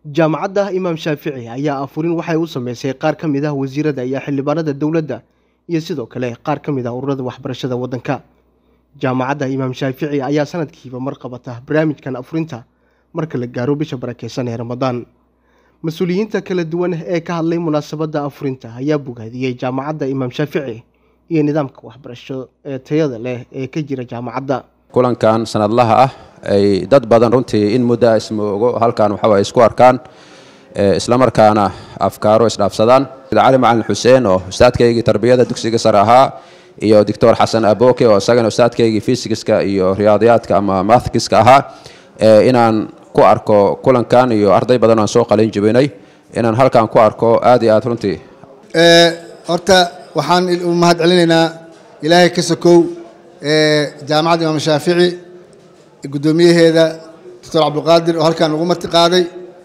jaamacadda imaam shaafici ayaa afurin waxay u sameysay qaar ka mid ah wasiirada iyo xildhibaanada dowladda iyo sidoo kale qaar ka mid ah ururada waxbarashada waddanka jaamacadda imaam shaafici ayaa sanadkiiba mar qabata barnaamijkan afurinta marka la gaaro bisha barakeysan ee ramadaan mas-uuliyiinta kala duwan ee ka hadlay munaasabadda afurinta ayaa bogaadiyey jaamacadda imaam shaafici iyo nidaamka waxbarasho ee tayada leh ee ka jira jaamacadda kulankan sanadlaha ah ay dad badan runtii in muddo ismoogo halkan waxawaye isku arkaan islamarkaana afkaaro isdhaafsadaan cali macalin xuseen oo ustaadkaygii tarbiyada dugsiga sare ahaa iyo doctor xasan aboke oo isagana ustaadkaygii fysikiska iyo riyaadiyaadka ama mathkiska ahaa inaan ku arko kulankan iyo arday badan aan soo qalin jibinay inaan halkan ku arko aad iyo aad runtii horta waxaan u mahad celinaynaa ilaahay ka sokow jaamacadda imaam shaafici guddoomiyaheeda doctor cabdulqaadir oo halkan ugu marti qaaday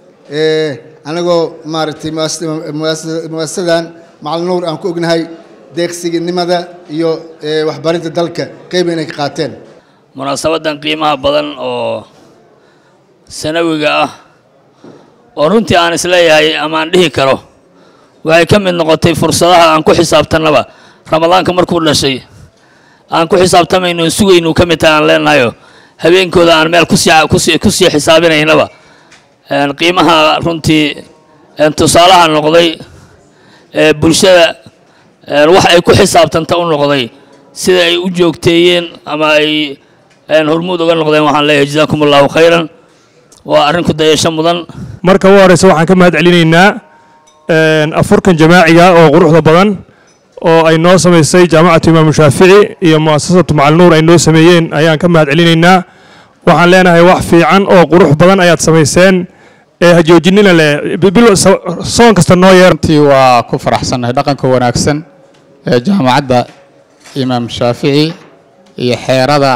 anagoo maaragtay muasasadan macalin nuur aan ku ognahay deeqsiginimada iyo waxbarinta dalka qeyba inay ka qaateen munaasabadan qiimaha badan oo sanawiga ah oo runtii aan isleeyahay ama aan dhihi karo waxay ka mid noqotay fursadaha aan ku xisaabtanaba ramadaanka markuu dhashay aan ku xisaabtamayno sugaynu ka mid tahay aan leenahayo habeenkooda aan meel kusii kusii xisaabinaynaba qiimaha runtii tusaalaha noqday bulshada wax ay ku xisaabtanta u noqday sida ay u joogteeyeen ama ay hormuud uga noqdeen waxaan leeyahay jazaakum allahu khayran waa arrin ku dayasho mudan marka u horeysa waxaan ka mahad celinaynaa afurkan jamaaciga oo quruxda badan oo ay noo samaysay jaamacatu imaamu shaafici iyo muasasatu macalnuur ay noo sameeyeen ayaan ka mahad celinaynaa waxaan leenahay wax fiican oo qurux badan ayaad samayseen ee hajoojinina leh soon kasta noo yeer runtii waa ku faraxsannahay dhaqanka wanaagsan ee jaamacadda imaam shaafici iyo xeerada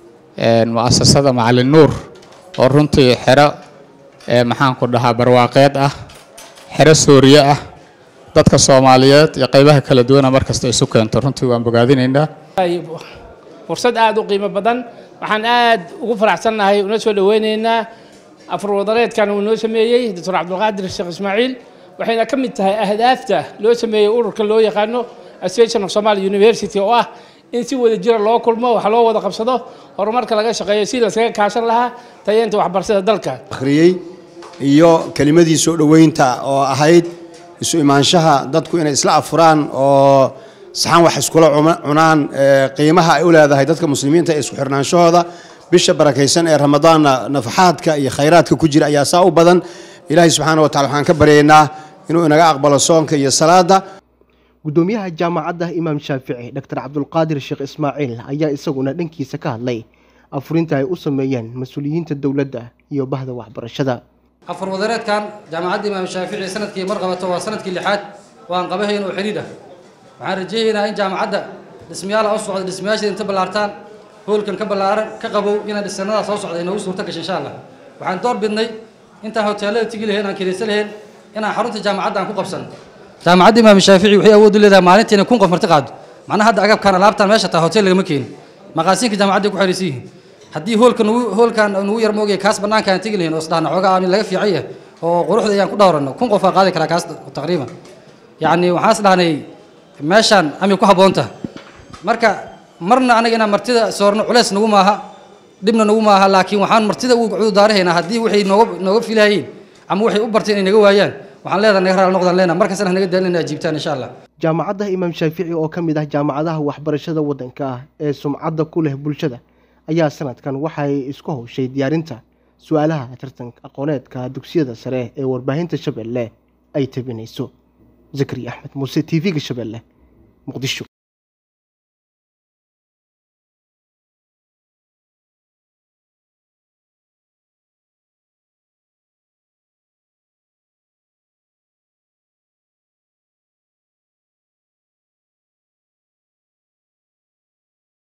mu'asasada macalin nuur oo runtii xero maxaanku dhahaa barwaaqeed ah xero sooriye ah dadka soomaaliyeed iyo qaybaha kala duwana mar kasta isu keento runtii waan bogaadinaynaa fursad aada u qiimo badan waxaan aad ugu faraxsannahay una soo dhoweynaynaa afur wadareedkan uu noo sameeyey doctor cabdulqaadir sheekh ismaaciil waxayna ka mid tahay ahdaafta loo sameeyey ururka loo yaqaano association of somalia university oo ah in si wada jira loo kulmo wax loo wada qabsado horumarka laga shaqeeyo si laskaga kaashan lahaa tayeenta waxbarashada dalka akhriyey iyo kelimadii soo dhoweynta oo ahayd isu imaanshaha dadku inay isla afuraan oo saxan wax iskula cunaan qiimaha ay u leedahay dadka muslimiinta ee isku xirnaanshahooda bisha barakaysan ee ramadaanna nafaxaadka iyo khayraadka ku jira ayaa saa u badan ilaahay subxaana wa tacala waxaan ka baryaynaa inuu inaga aqbalo soonka iyo salaada guddoomiyaha jaamacadda imaam shaafici doctor cabdulqaadir sheekh ismaaciil ayaa isaguna dhankiisa ka hadlay afurinta ay u sameeyeen mas-uuliyiinta dowladda iyo bahda waxbarashada afur wadareedkan jaamacadda imaam shaafici sanadkii mar qabato waa sanadkii lixaad waan qabahayn oo xidhiidh ah waxaan rajaynaynaa in jaamacadda dhismayaala u socda dhismayaasheeda inta ballaartaan hoolkan ka ballaaran ka qabow inaan dhisanada soo socda inoogu suurto gasho insha allah waxaan door bidnay intaan hoteelada tigi lahayn aan kiraysa lahayn inaan xarunta jaamacadda aan ku qabsan jaamacadda imaam shaafici waxay awood u leedahay maalintii inay kun qof marti qaado macnaha hadda agabkan alaabtan meesha taa hotel lagama keeni maqaasiinka jaamacadday ku xiriirsan yihiin haddii hoolka nugu hoolkan nugu yar moogaya kaas bannaanka aan tegi lahayn oo isdhahna xoogaa aan laga fiican yahay oo quruxda ayaan ku dhowranno kun qof aa qaadi karaa kaas taqriiban yacni waxaan is dhahnay meeshaan ami ku habboonta marka marna anaga inaan martida soorno culeys nagu maaha dhibna nagu maaha laakiin waxaan martida ugu cududaarahaynaa haddii waxay nooga nooga filahayiin ama waxay u barteen inay naga waayaan waxaan leedahay naga raali noqdaan leena markastana naga daalin inay ajiibtaan insha allah jaamacadda imaam shaafici oo ka mid ah jaamacadaha waxbarashada waddanka ah ee sumcadda ku leh bulshada ayaa sanadkan waxay isku howshay diyaarinta su-aalaha tartanka aqooneedka dugsiyada sare ee warbaahinta shabeelle ay tabinayso zakari axmed muuse t v-ga shabeelle muqdisho